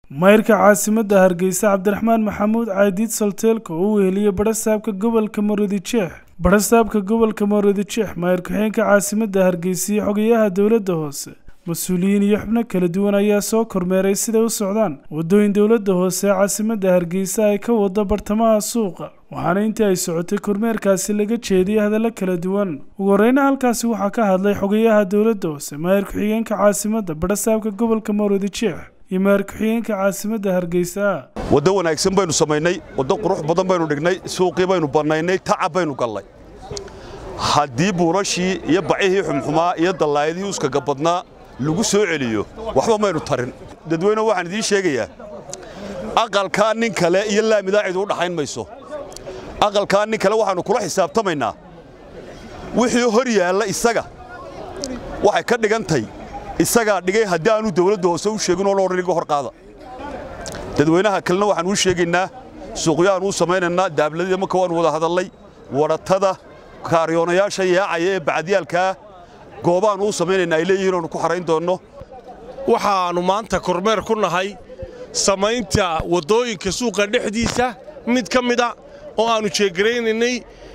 mayrka caasimadda hargeysa cabdiraxmaan maxamuud caadiid solteelka oo u weheliyey badhasaabka gobolka maroodijeex badhasaabka gobolka maroodijeex mayr ku-xeenka caasimadda hargeysa iyo xogayaha dowladda hoose mas-uuliyiin iyo xubno kala duwan ayaa soo kormeeray siday u socdaan waddooyin dowladda hoose ee caasimadda hargeysa ay ka wado bartamaha suuqa waxaana intii ay socotay kormeerkaasi laga jeediyey hadallo kala duwan ugu horeyna halkaasi waxaa ka hadlay xogayaha dowladda hoose maayir ku-xigeenka caasimadda badhasaabka gobolka maroodijeex iyo maayir ku-xigeenka caasimadda hargeysa waddo wanaagsan baynu samaynay waddo qurux badan baynu dhignay suuqii baynu bannaynay tacab baynu gallay haddii buurashii iyo bacihii xumxumaa iyo dallaayadihii uskaga badnaa lagu soo celiyo waxba maynu tarin dadweyne waxaan idiin sheegayaa aqalkaa nin kale iyo laamidaa cid u dhaxayn mayso aqalkaa nin kale waxaannu kula xisaabtamaynaa wixii hor yaalla isaga waxay ka dhigantay isagaa dhigay haddii aanu dawladda hoose u sheegin oo loodhan iga hor qaada dadweynaha kalena waxaan uu sheegaynaa suuqyaanu u samaynaynaa daabladida marka waannu wada hadallay wadhatada kaariyoonayaasha yaacaya ee bacadiyaalkaa goobaannu u samaynaynaa ay leeyihiin oonu ku xarayn doonno waxaannu maanta kormeer ku nahay samaynta waddooyinka suuqa dhexdiisa mid ka mida oo aannu jeegaraynaynay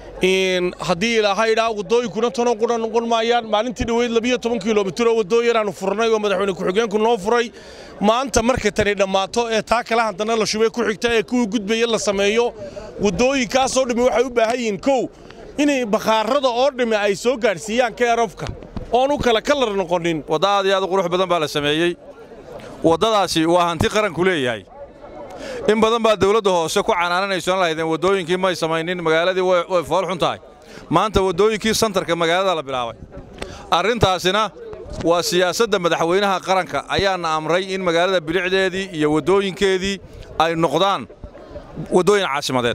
haddii ilaahaydhaa waddooyinkuna tanoo qudha noqon maayaan maalintii dhoweyd labiyo toban kilomitiroo waddooyin aanu furnay oo madaxweyne ku-xigeenku noo furay maanta markay tani dhammaato ee taa kale haddana la shubay ku xigta ee kuwii gudbaya la sameeyo waddooyinkaasoo dhammi waxay u baahan yihiin kow inay bakhaarada oo dhammi ay soo gaadhsiiyaan keerafka oon u kale kalar noqonin wadda aad iyo aad u qurux badan baa la sameeyey waddadaasi waa hanti qaranku leeyahay in badan baa dawladda hoose ku canaananaysoan lahaydeen waddooyinkii may samaynin magaaladii way fool xun tahay maanta waddooyinkii santarka magaalada la bilaabay arrintaasina waa siyaasadda madaxweynaha qaranka ayaana amray in magaalada bilicdeedii iyo waddooyinkeedii ay noqdaan waddooyin caasimadeed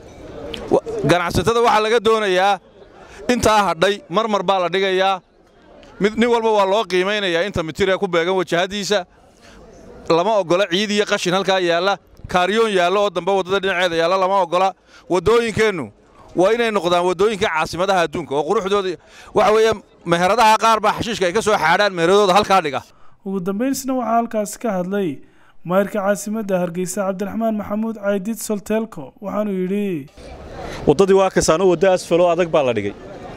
ganacsatada waxaa laga doonayaa intaa hadhay marmar baa la dhigayaa nin walba waa loo qiimaynayaa inta mitiree ku beegan wajahaddiisa lama oggola ciid iyo qashin halkaa yaalla kaariyoon yaallo oo dambe waddada dhinaceeda yaalla lama oggola waddooyinkeennu waa inay noqdaan waddooyinka caasimadaha adduunka oo quruxdooda waxa weeye meheradaha qaar baa xashiishka ay ka soo xaadhaan meheradooda halkaa dhiga ugu dambaysna waxaa halkaasi ka hadlay maayirka caasimadda hargeysa cabdiraxmaan maxamuud caydiid solteelko waxaanuu yidhi waddadii waa kasaano waddo asfaloo adag baa la dhigay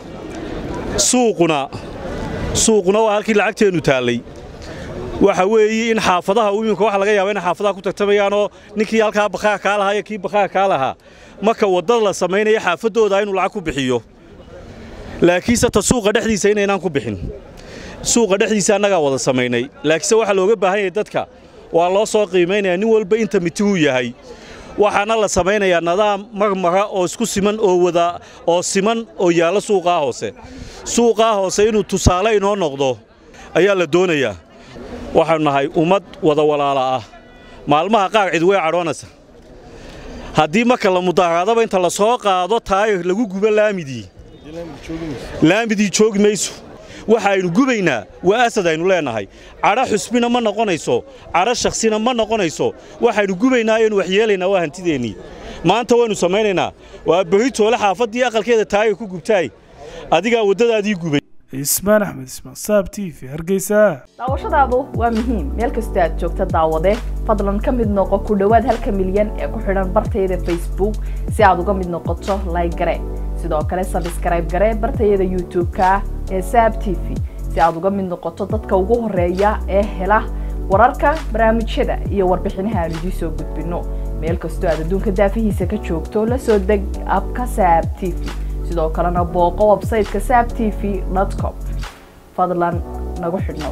suuquna suuquna waa halkii lacagteennu taallay waxa weeye in xaafadaha iminka waxa laga yaaba inay xaafadaha ku tartamayaanoo ninkii halkaa bakhaa kaa lahaa iyo kii bakhaa kaa lahaa marka waddada la samaynaya xaafaddooda inuu lacag ku bixiyo laakiinse ta suuqa dhexdiisa inaynaan ku bixin suuqa dhexdiisa annagaa wada samaynay laakiinse waxaa looga baahan yahay dadka waa loo soo qiimaynayaa nin walba inta mitihuu yahay waxaana la samaynayaa nadaam marmara oo isku siman oo wada oo siman oo yaalla suuqaa hoose suuqaa hoose inuu tusaale inoo noqdo ayaa la doonayaa waxaanu nahay ummad wada walaala ah maalmaha qaar cid way cadhoonaysa haddii marka la mudaaraadaba inta la soo qaado taayir lagu gubo laamidii laamidii joogi mayso waxa aynu gubaynaa waa asad aynu leennahay cadho xusbina ma noqonayso cadho shakhsina ma noqonayso waxaynu gubaynaa ayaynu waxyeelaynaa waa hantideennii maanta waynu samaynaynaa waa berri toole xaafaddii aqalkeeda taayir ku gubtaay adigaa waddadaadii gubay ismaan axmed ismaan saab t v hargeysa daawashadaadu waa muhiim meel kastoo aad joogta daawade fadlan ka mid noqo ku dhowaad halka milyan ee ku xidhan bartayada facebook si aad uga mid noqoto layg gare sidoo kale sabskrayb gare bartayada youtube-ka ee saab t v si aad uga mid noqoto dadka ugu horeeya ee hela wararka barnaamijyada iyo warbixinaha aan idiin soo gudbinno meel kastoo aad adduunka daafihiisa ka joogto la soo deg abka saab t v sidoo kalena booqo websayteka saab t v com fadlan nagu xidhnow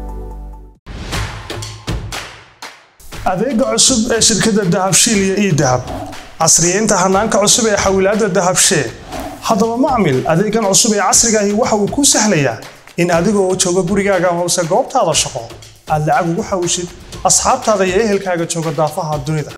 adeega cusub ee shirkadda dahabshiil iyo ii dahab casriyeynta hanaanka cusub ee xawilaadda dahabshee haddaba macmil adeegan cusub ee casrigaahi waxa uu kuu sahlayaa in adigoo jooga gurigaaga hoose goobtaada shaqo aad lacag ugu xawishid asxaabtaada iyo ehelkaaga jooga daafaha dunida